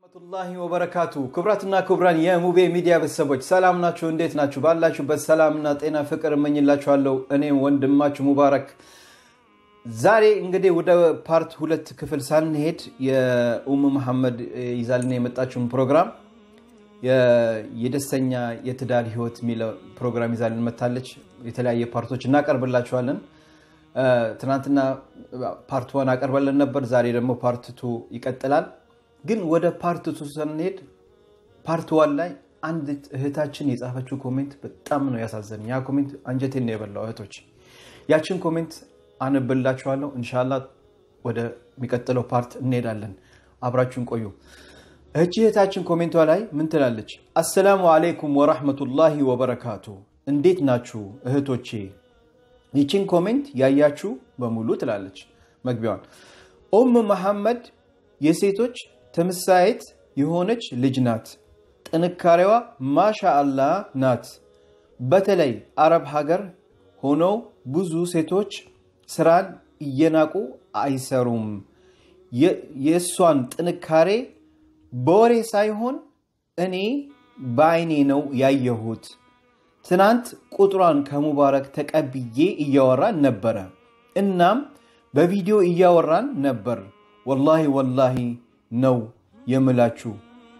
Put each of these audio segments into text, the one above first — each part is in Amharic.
ረህመቱላሂ ወበረካቱ ክቡራትና ክቡራን የሙቤ ሚዲያ ቤተሰቦች ሰላም ናችሁ? እንዴት ናችሁ? ባላችሁበት ሰላምና ጤና ፍቅር እመኝላችኋለሁ። እኔም ወንድማችሁ ሙባረክ። ዛሬ እንግዲህ ወደ ፓርት ሁለት ክፍል ሳንሄድ የኡም መሐመድ ይዛልን የመጣችውን ፕሮግራም የደስተኛ የትዳር ህይወት የሚለው ፕሮግራም ይዛልን መታለች። የተለያየ ፓርቶች እናቀርብላችኋለን። ትናንትና ፓርት ዋን አቀርበልን ነበር። ዛሬ ደግሞ ፓርት ቱ ይቀጥላል። ግን ወደ ፓርት ቱ ስንሄድ ፓርት ዋን ላይ አንድ እህታችን የጻፈችው ኮሜንት በጣም ነው ያሳዘን። ያ ኮሜንት አንጀቴን ነው የበላው። እህቶች ያችን ኮሜንት አንብላችኋለሁ። እንሻላ ወደሚቀጥለው ፓርት እንሄዳለን። አብራችሁን ቆዩ። እህቺ እህታችን ኮሜንቷ ላይ ምን ትላለች? አሰላሙ አለይኩም ወራህመቱላሂ ወበረካቱ። እንዴት ናችሁ እህቶቼ? ይችን ኮሜንት ያያችሁ በሙሉ ትላለች መግቢያዋን። ኡም መሐመድ የሴቶች ተምሳሌት የሆነች ልጅ ናት። ጥንካሬዋ ማሻ አላህ ናት። በተለይ አረብ ሀገር ሆነው ብዙ ሴቶች ስራን እየናቁ አይሰሩም። የእሷን ጥንካሬ በወሬ ሳይሆን እኔ በአይኔ ነው ያየሁት። ትናንት ቁጥሯን ከሙባረክ ተቀብዬ እያወራን ነበረ። እናም በቪዲዮ እያወራን ነበር። ወላሂ ወላሂ ነው የምላችሁ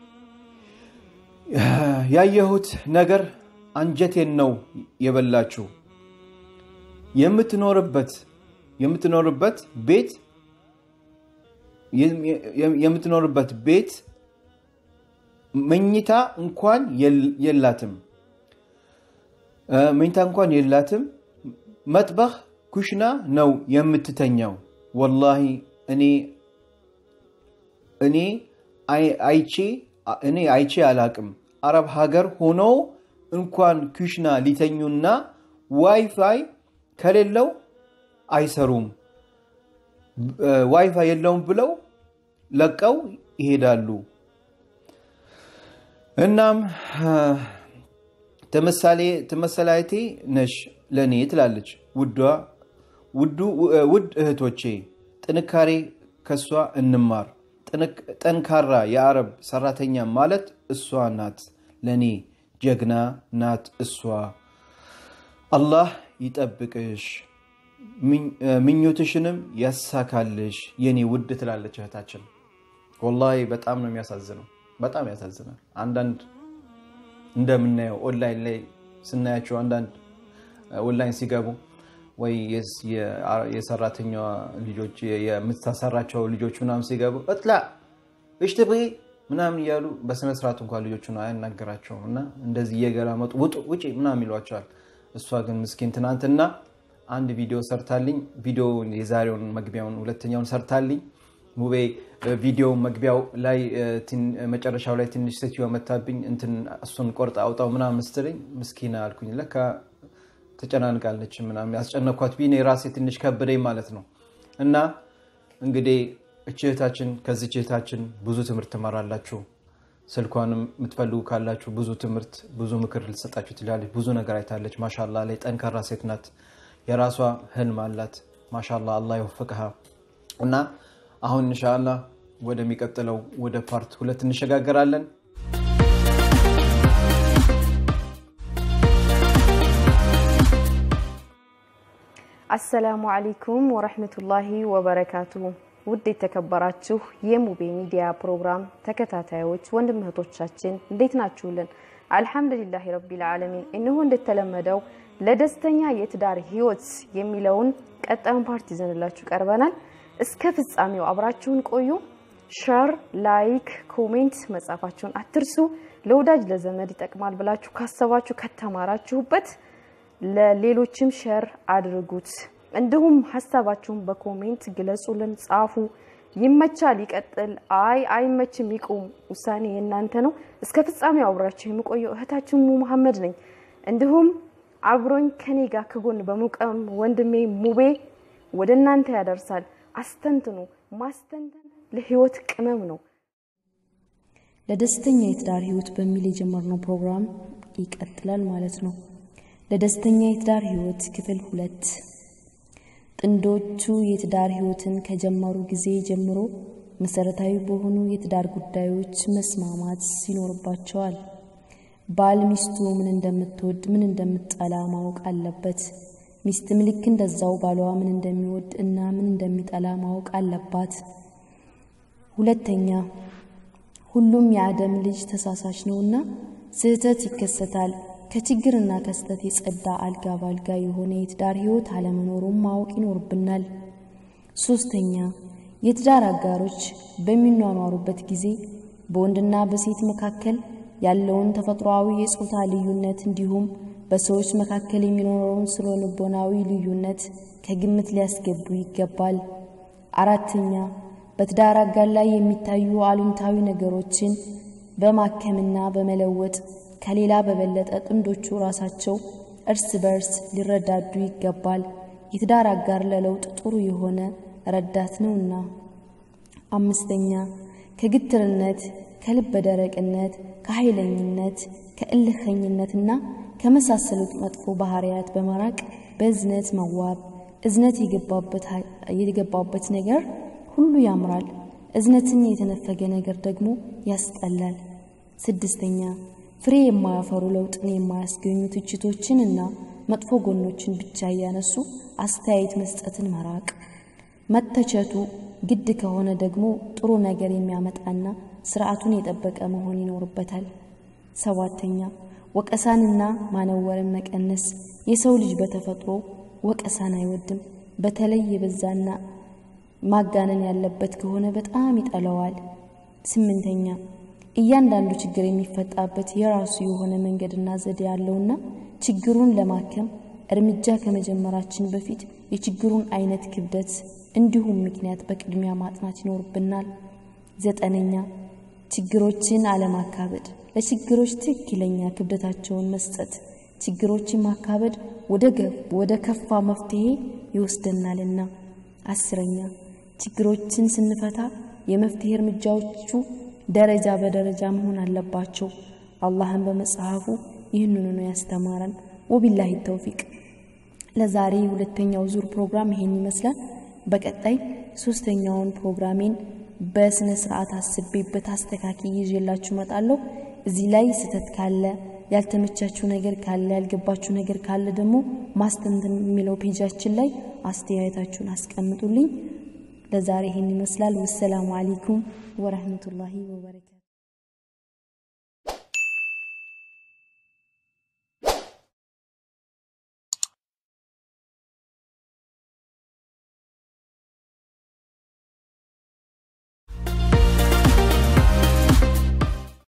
ያየሁት ነገር አንጀቴን ነው የበላችሁ። የምትኖርበት የምትኖርበት ቤት የምትኖርበት ቤት መኝታ እንኳን የላትም መኝታ እንኳን የላትም። መጥበኽ ኩሽና ነው የምትተኛው። ወላሂ እኔ እኔ አይቼ እኔ አይቼ አላቅም። አረብ ሀገር ሆኖ እንኳን ኩሽና ሊተኙና ዋይፋይ ከሌለው አይሰሩም። ዋይፋይ የለውም ብለው ለቀው ይሄዳሉ። እናም ተመሳላይቴ ነሽ ለእኔ ትላለች። ውድ እህቶቼ ጥንካሬ ከሷ እንማር። ጠንካራ የአረብ ሰራተኛ ማለት እሷ ናት። ለእኔ ጀግና ናት እሷ። አላህ ይጠብቅሽ፣ ምኞትሽንም ያሳካልሽ የኔ ውድ ትላለች እህታችን። ወላሂ በጣም ነው የሚያሳዝነው። በጣም ያሳዝናል። አንዳንድ እንደምናየው ኦንላይን ላይ ስናያቸው አንዳንድ ኦንላይን ሲገቡ ወይ የሰራተኛዋ ልጆች የምታሰራቸው ልጆች ምናምን ሲገቡ እጥላ እሽትብ ምናምን እያሉ በስነስርዓት እንኳን ልጆቹ አያናገራቸውም እና እንደዚህ እየገላመጡ ውጡ ውጪ ምናምን ይሏቸዋል። እሷ ግን ምስኪን ትናንትና አንድ ቪዲዮ ሰርታልኝ ቪዲዮ የዛሬውን መግቢያውን ሁለተኛውን ሰርታልኝ ሙቤ ቪዲዮ መግቢያው ላይ መጨረሻው ላይ ትንሽ ሴትዮ መታብኝ እንትን እሱን ቆርጣ አውጣው ምናምን ስትለኝ ምስኪና አልኩኝ። ለካ ተጨናንቃለች ምናምን ያስጨነኳት ቢኔ ራሴ ትንሽ ከብደኝ ማለት ነው። እና እንግዲህ እች እህታችን ከዚች እህታችን ብዙ ትምህርት ትማራላችሁ። ስልኳንም የምትፈልጉ ካላችሁ ብዙ ትምህርት ብዙ ምክር ልትሰጣችሁ ትላለች። ብዙ ነገር አይታለች። ማሻላ ላይ ጠንካራ ሴት ናት። የራሷ ህልም አላት። ማሻላ አላህ ይወፍቅሃ እና አሁን እንሻላ ወደሚቀጥለው ወደ ፓርት ሁለት እንሸጋገራለን። አሰላሙ አለይኩም ወረህመቱላሂ ወበረካቱ። ውድ የተከበራችሁ የሙቤ ሚዲያ ፕሮግራም ተከታታዮች ወንድም እህቶቻችን እንዴት ናችሁልን? አልሐምዱሊላህ ረቢል ዓለሚን። እነሆ እንደተለመደው ለደስተኛ የትዳር ህይወት የሚለውን ቀጣዩን ፓርት ይዘንላችሁ ቀርበናል። እስከ ፍጻሜው አብራችሁን ቆዩ። ሸር፣ ላይክ፣ ኮሜንት መጻፋችሁን አትርሱ። ለወዳጅ ለዘመድ ይጠቅማል ብላችሁ ካሰባችሁ ከተማራችሁበት ለሌሎችም ሸር አድርጉት። እንዲሁም ሀሳባችሁን በኮሜንት ግለጹልን፣ ጻፉ። ይመቻል ይቀጥል፣ አይ አይመችም ይቁም፣ ውሳኔ የእናንተ ነው። እስከ ፍጻሜው አብራችሁ የምቆየው እህታችን ሙ መሐመድ ነኝ። እንዲሁም አብሮኝ ከኔ ጋር ከጎን በሙቀም ወንድሜ ሙቤ ወደ እናንተ ያደርሳል። አስተንትኑ። ማስተንተን ለህይወት ቅመም ነው። ለደስተኛ የትዳር ህይወት በሚል የጀመርነው ፕሮግራም ይቀጥላል ማለት ነው። ለደስተኛ የትዳር ህይወት ክፍል ሁለት ጥንዶቹ የትዳር ህይወትን ከጀመሩ ጊዜ ጀምሮ መሰረታዊ በሆኑ የትዳር ጉዳዮች መስማማት ይኖርባቸዋል። ባል ሚስቱ ምን እንደምትወድ ምን እንደምትጠላ ማወቅ አለበት። ሚስትም ልክ እንደዛው ባሏ ምን እንደሚወድ እና ምን እንደሚጠላ ማወቅ አለባት። ሁለተኛ ሁሉም የአደም ልጅ ተሳሳች ነውና ስህተት ይከሰታል። ከችግርና ከስህተት የጸዳ አልጋ ባልጋ የሆነ የትዳር ህይወት አለመኖሩም ማወቅ ይኖርብናል። ሶስተኛ የትዳር አጋሮች በሚኗኗሩበት ጊዜ በወንድና በሴት መካከል ያለውን ተፈጥሯዊ የጾታ ልዩነት እንዲሁም በሰዎች መካከል የሚኖረውን ስነ ልቦናዊ ልዩነት ከግምት ሊያስገቡ ይገባል። አራተኛ በትዳር አጋር ላይ የሚታዩ አሉንታዊ ነገሮችን በማከምና በመለወጥ ከሌላ በበለጠ ጥንዶቹ ራሳቸው እርስ በርስ ሊረዳዱ ይገባል። የትዳር አጋር ለለውጥ ጥሩ የሆነ ረዳት ነውና። አምስተኛ ከግትርነት፣ ከልበ ደረቅነት፣ ከኃይለኝነት፣ ከእልኸኝነትና ከመሳሰሉት መጥፎ ባህሪያት በመራቅ በእዝነት መዋብ። እዝነት የገባበት ነገር ሁሉ ያምራል። እዝነትን የተነፈገ ነገር ደግሞ ያስጠላል። ስድስተኛ ፍሬ የማያፈሩ ለውጥን የማያስገኙ ትችቶችን እና መጥፎ ጎኖችን ብቻ እያነሱ አስተያየት መስጠትን መራቅ። መተቸቱ ግድ ከሆነ ደግሞ ጥሩ ነገር የሚያመጣና ስርዓቱን የጠበቀ መሆን ይኖርበታል። ሰባተኛ ወቀሳንና ማነወርን መቀነስ። የሰው ልጅ በተፈጥሮ ወቀሳን አይወድም። በተለይ የበዛና ማጋነን ያለበት ከሆነ በጣም ይጠላዋል። ስምንተኛ እያንዳንዱ ችግር የሚፈጣበት የራሱ የሆነ መንገድና ዘዴ ያለውና ችግሩን ለማከም እርምጃ ከመጀመራችን በፊት የችግሩን አይነት ክብደት እንዲሁም ምክንያት በቅድሚያ ማጥናት ይኖርብናል። ዘጠነኛ ችግሮችን አለማካበድ፣ ለችግሮች ትክክለኛ ክብደታቸውን መስጠት። ችግሮችን ማካበድ ወደ ከፋ መፍትሄ ይወስደናልና። አስረኛ ችግሮችን ስንፈታ የመፍትሄ እርምጃዎቹ ደረጃ በደረጃ መሆን አለባቸው። አላህን በመጽሐፉ ይህንኑ ነው ያስተማረን። ወቢላሂ ተውፊቅ። ለዛሬ ሁለተኛው ዙር ፕሮግራም ይሄን ይመስላል። በቀጣይ ሶስተኛውን ፕሮግራሜን በስነ ስርዓት አስቤበት አስተካክዬ ይዤላችሁ እመጣለሁ። እዚህ ላይ ስህተት ካለ ያልተመቻችሁ ነገር ካለ ያልገባችሁ ነገር ካለ ደግሞ ማስተንተን የሚለው ፔጃችን ላይ አስተያየታችሁን አስቀምጡልኝ። ለዛሬ ይሄን ይመስላል። ወሰላሙ አለይኩም ወረህመቱላሂ ወበረካቱ